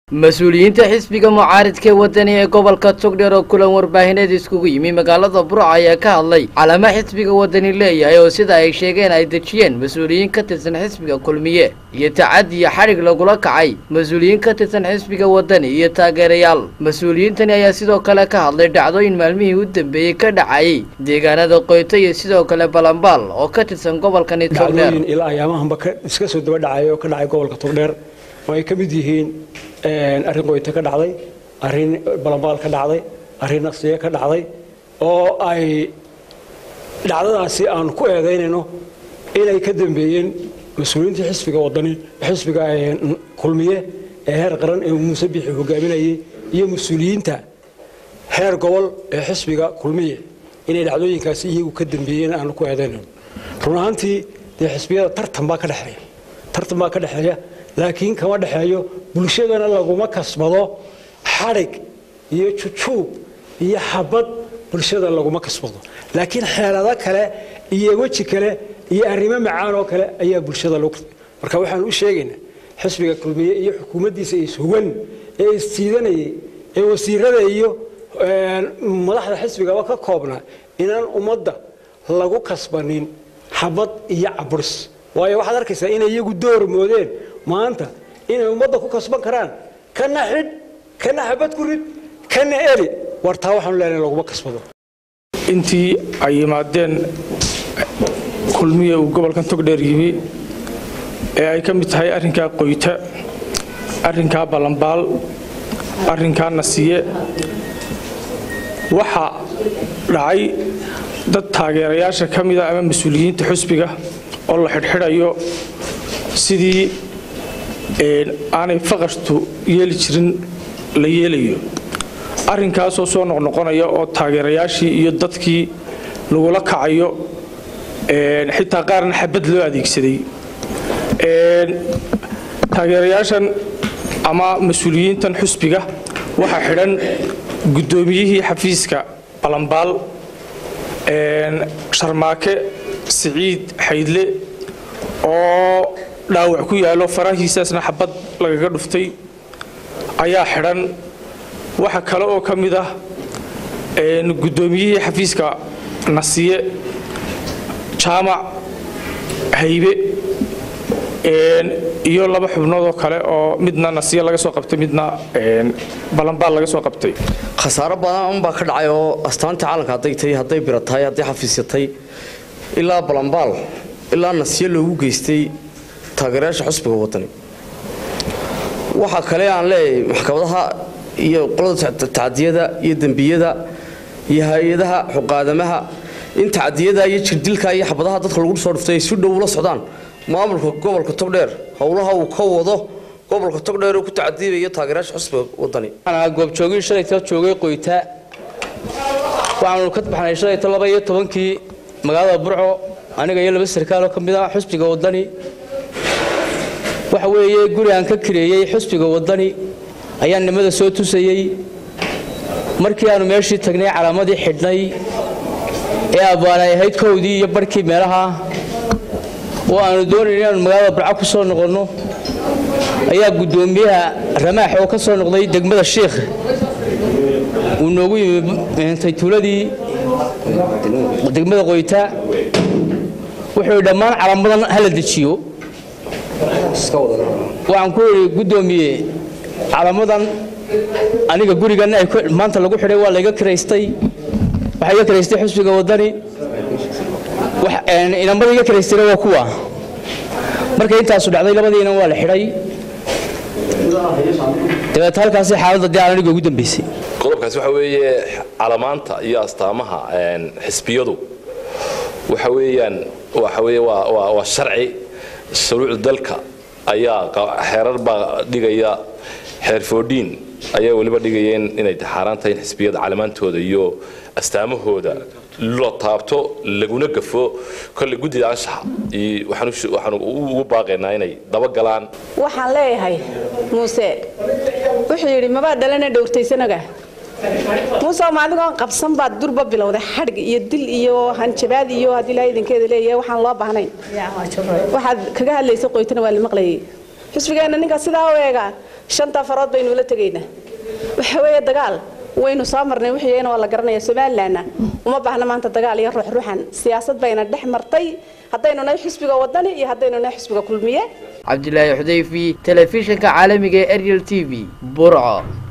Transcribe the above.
mas-uuliyiinta xisbiga mucaaridka ee wadani ee gobolka togdheer oo kulan warbaahineed iskugu yimi magaalada burco ayaa ka hadlay calama xisbiga wadani leeyahay oo sida ay sheegeen ay dejiyeen mas-uuliyiin ka tirsan xisbiga kulmiye iyo tacadi iyo xadhig lagula kacay mas-uuliyiin ka tirsan xisbiga wadani iyo taageerayaal mas-uuliyiintani ayaa sidoo kale ka hadlay dhacdooyin maalmihii u dambeeyey ka dhacayay deegaanada qoyto iyo sidoo kale balambaal oo ka tirsan gobolkani togdheer dhacdooyin ilaa ayaamahanba iska soo daba dhacay oo ka dhacay gobolka togdheer oo ay ka mid yihiin arrin qoyto ka dhacday arrin balambaal ka dhacday arrin naqsiye ka dhacday oo ay dhacdadaasi aan ku eedaynayno inay ka dambeeyeen mas-uuliyiintii xisbiga wadani xisbiga kulmiye ee heer qaran ee muuse bixi hogaaminayay iyo mas-uuliyiinta heer gobol ee xisbiga kulmiye inay dhacdooyinkaasi iyagu ka dambeeyeen aan ku eedaynayno run ahaantii dee xisbiyada tartan baa ka dhexeeya tartan baa ka dhexeeya laakiin kama dhexeeyo bulshadana laguma kasbado xadhig iyo jujuub iyo xabad bulshada laguma kasbado laakiin xeelado kale iyo weji kale iyo arrimo macaan oo kale ayaa bulshada lagu marka waxaan u sheegaynaa xisbiga kulmiye iyo xukuumaddiisa ishugan ee isjiidanayay ee wasiirada iyo madaxda xisbigaba ka koobnaa inaan ummadda lagu kasbanin xabad iyo caburis waayo waxaad arkaysaa inay iyagu door moodeen maanta inay ummadda ku kasban karaan kana xidh kana xabad ku rid kana eli war taa waxaanu leenahay laguma kasbado intii ay yimaadeen kulmiya uu gobolkan togdheer yimi ee ay ka mid tahay arrinkaa qoyta arrinkaa ballambaal arrinkaa nasiye waxaa dhacay dad taageerayaasha ka mida ama mas-uuliyiinta xusbiga oo la xidhxidhayo sidii aanay faqashtu yeeli jirin la yeelayo arrinkaasoo soo noqnoqonaya oo taageerayaashii iyo dadkii lagula kacayo xitaa qaarna xabad loo adeegsaday taageerayaashan ama mas-uuliyiintan xusbiga waxaa xidhan guddoomiyihii xafiiska balambaal sharmaake siciid xaydle oo dhaawac ku yaalo farahiisaasna xabad lagaga dhuftay ayaa xidhan waxa kale oo ka mid ah guddoomiyihii xafiiska nasiye jaamac haybe iyo laba xubnoodoo kale oo midna nasiye laga soo qabtay midna balambaal laga soo qabtay khasaaro badan unbaa ka dhacay oo astaantii calanka hadday tahay hadday bira tahay hadday xafiisyatay ilaa balambaal ilaa nasiye loogu geystay taageerayaasha xusbiga wadani waxaa kale aan leeyahay maxkamadaha iyo qolada tacdiyada iyo dembiyada iyo hay-adaha xuqaadamaha in tacdiyada iyo jirdilka iyo xabadaha dadka lagu soo dhuftay ay si dhow ula socdaan maamulka gobolka togdheer howlaha uu ka wado gobolka togdheer oo ku tacdiibaya taageerayaasha xusbiga wadani goobjoogii shalayta joogay qoyta waxaanu ka baxnay shalayta laba iyo tobankii magaalada burco aniga iyo laba sarkaaloo ka mid ah xusbiga wadani waxa weeye guri aan ka kireeyey xusbiga wadani ayaan nimada soo tusayey markii aanu meeshii tagnay calaamadii xidhnay ee abbaanay ahayd kowdii iyo barhkii meelaha oo aanu doonayn inaanu magaalada burco ku soo noqonno ayaa guddoomiyaha ramaax oo ka soo noqday degmada shiikh uu noogu yimi taytuuladii degmada qoyta wuxuu dhammaan calaamadan hala dejiyo waxaan ku idhi guddoomiye calaamadan aniga gurigan maanta lagu xidhay waa layga kiraystay waxaa iga kiraystay xusbiga wadani inamada iga kiraystayna waa kuwa markay intaasu dhacday labadiina waa la xidhay dabeet halkaasi xaaladda dee aan aniga ugu dambaysay qodobkaasi waxa weeye calamaanta iyo astaamaha xisbiyadu waxa weeyaan waxa weeye waa waa sharci shuruucda dalka ayaa xeerar baa dhigaya xeer foodhiin ayaa weliba dhigayeen inay xaaraan tahay in xisbiyada calamaantooda iyo astaamahooda la taabto laguna gafo kolle guddida anshaxa waxaan ugu baaqaynaa inay dabagalaan waxaan leeyahay muuse wuxuu yidhi mabaa dhalana dhowrtaysanaga muuse ma adigoon qabsan baad durba bilowday xadhig iyo dil iyo hanjabaad iyo haddii ilaahay idinkeeda leeyahay waxaan loo baahnayn waxaad kaga hadlaysa qoytana waa la maqlayay xisbigeenna ninka sidaa u eega shanta farood baynu la tegaynaa waxa weeye dagaal waynu soo marnay wixiyana waa la garanaya somalilandna uma baahna maanta dagaal iyo ruux ruuxan siyaasad bayna dhex martay haddaynu nahay xisbiga wadani iyo haddaynu nahay xisbiga kulmiye cabdilaahi xudayfi telefishinka caalamiga ee ariel t v burco